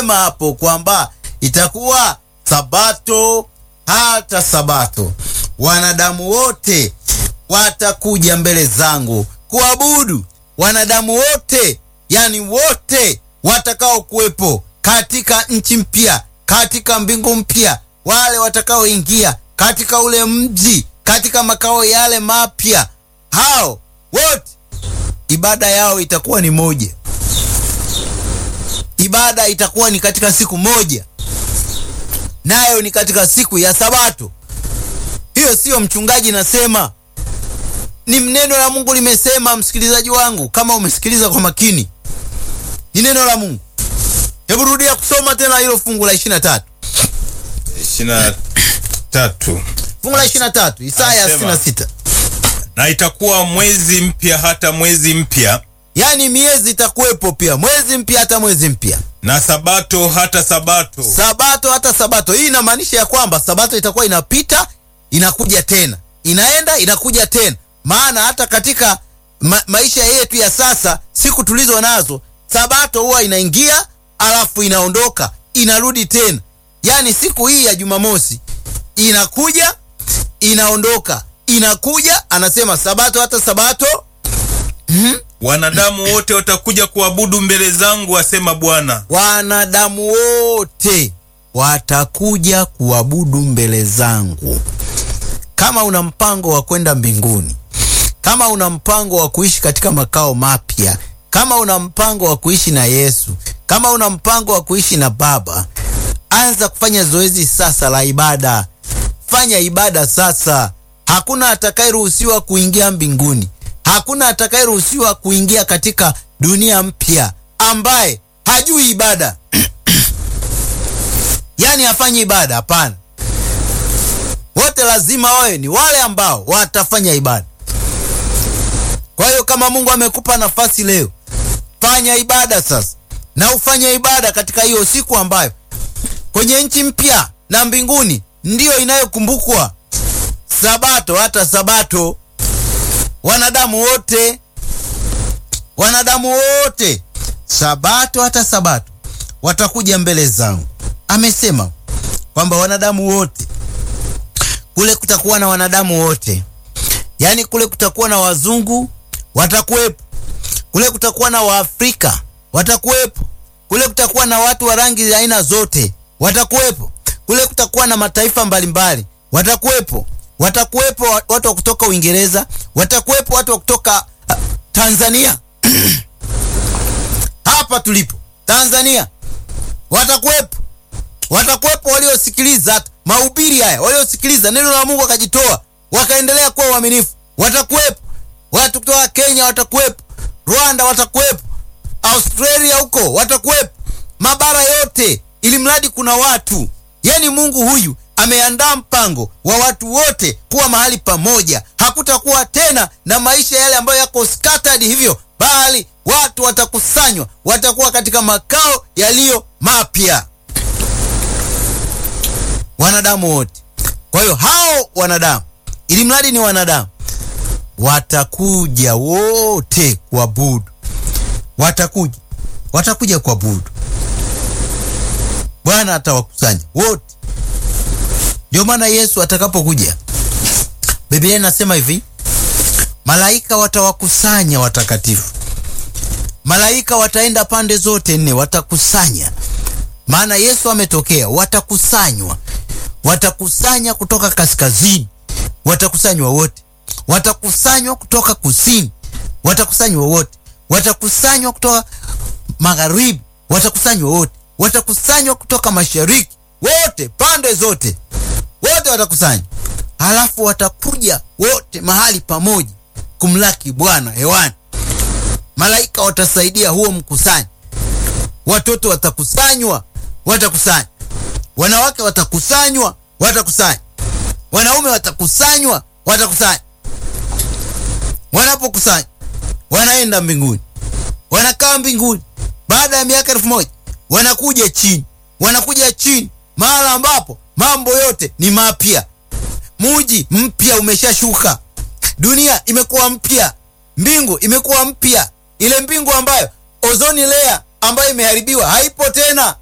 amesema hapo kwamba itakuwa sabato hata sabato, wanadamu wote watakuja mbele zangu kuabudu. Wanadamu wote, yani wote watakao kuwepo katika nchi mpya, katika mbingu mpya, wale watakaoingia katika ule mji, katika makao yale mapya, hao wote ibada yao itakuwa ni moja. Ibada itakuwa ni katika siku moja, nayo ni katika siku ya Sabato. Hiyo siyo mchungaji nasema, ni neno la Mungu limesema. Msikilizaji wangu, kama umesikiliza kwa makini, ni neno la Mungu. Hebu rudia kusoma tena hilo fungu la 23, ishirini na tatu fungu la 23, Isaya Anasema. 66. na itakuwa mwezi mpya hata mwezi mpya Yaani miezi itakuwepo pia, mwezi mpya hata mwezi mpya, na sabato hata sabato sabato hata sabato. Hii inamaanisha ya kwamba sabato itakuwa inapita inakuja tena, inaenda inakuja tena. Maana hata katika ma maisha yetu ya sasa, siku tulizo nazo, sabato huwa inaingia alafu inaondoka inarudi tena. Yaani siku hii ya Jumamosi inakuja inaondoka inakuja, anasema sabato hata sabato wanadamu wote watakuja kuabudu mbele zangu, asema Bwana. wanadamu wote watakuja kuabudu mbele zangu. Kama una mpango wa kwenda mbinguni, kama una mpango wa kuishi katika makao mapya, kama una mpango wa kuishi na Yesu, kama una mpango wa kuishi na Baba, anza kufanya zoezi sasa la ibada. Fanya ibada sasa. Hakuna atakayeruhusiwa kuingia mbinguni, hakuna atakayeruhusiwa kuingia katika dunia mpya ambaye hajui ibada yaani hafanyi ibada. Hapana, wote lazima wawe ni wale ambao watafanya ibada. Kwa hiyo kama Mungu amekupa nafasi leo, fanya ibada sasa, na ufanye ibada katika hiyo siku ambayo kwenye nchi mpya na mbinguni ndiyo inayokumbukwa sabato hata sabato. Wanadamu wote, wanadamu wote, sabato hata sabato watakuja mbele zangu. Amesema kwamba wanadamu wote, kule kutakuwa na wanadamu wote, yaani kule kutakuwa na wazungu watakuwepo, kule kutakuwa na Waafrika watakuwepo, kule kutakuwa na watu wa rangi za aina zote watakuwepo, kule kutakuwa na mataifa mbalimbali watakuwepo, watakuwepo wa- watu wa kutoka Uingereza, watakuwepo watu wa kutoka uh, Tanzania hapa tulipo Tanzania watakuwepo, watakuwepo waliosikiliza hata mahubiri haya, waliosikiliza neno la Mungu wakajitoa, wakaendelea kuwa waaminifu. Watakuwepo watu kutoka Kenya, watakuwepo Rwanda, watakuwepo Australia huko, watakuwepo mabara yote, ili mradi kuna watu. Yani Mungu huyu ameandaa mpango wa watu wote kuwa mahali pamoja. Hakutakuwa tena na maisha yale ambayo yako scattered hivyo, bali watu watakusanywa, watakuwa katika makao yaliyo mapya, wanadamu wote. Kwa hiyo hao wanadamu, ili mradi ni wanadamu, watakuja wote kuabudu, watakuja, watakuja kuabudu. Bwana atawakusanya wote. Ndio maana Yesu atakapokuja, Biblia inasema hivi, malaika watawakusanya watakatifu. Malaika wataenda pande zote nne, watakusanya. Maana Yesu ametokea, watakusanywa, watakusanya kutoka kaskazini, watakusanywa wote, watakusanywa kutoka kusini, watakusanywa wote, watakusanywa kutoka magharibi, watakusanywa wote, watakusanywa kutoka mashariki, wote, pande zote, wote watakusanywa, halafu watakuja wote mahali pamoja kumlaki Bwana hewani. Malaika watasaidia huo mkusanyo, watoto watakusanywa, watakusanywa, wanawake watakusanywa, watakusanywa, wanaume watakusanywa, watakusanywa. Wanapokusanywa wanaenda mbinguni, wanakaa mbinguni. Baada ya miaka elfu moja wanakuja chini, wanakuja chini, mahala ambapo mambo yote ni mapya. Muji mpya umeshashuka, dunia imekuwa mpya, mbingu imekuwa mpya. Ile mbingu ambayo ozoni layer ambayo imeharibiwa haipo tena,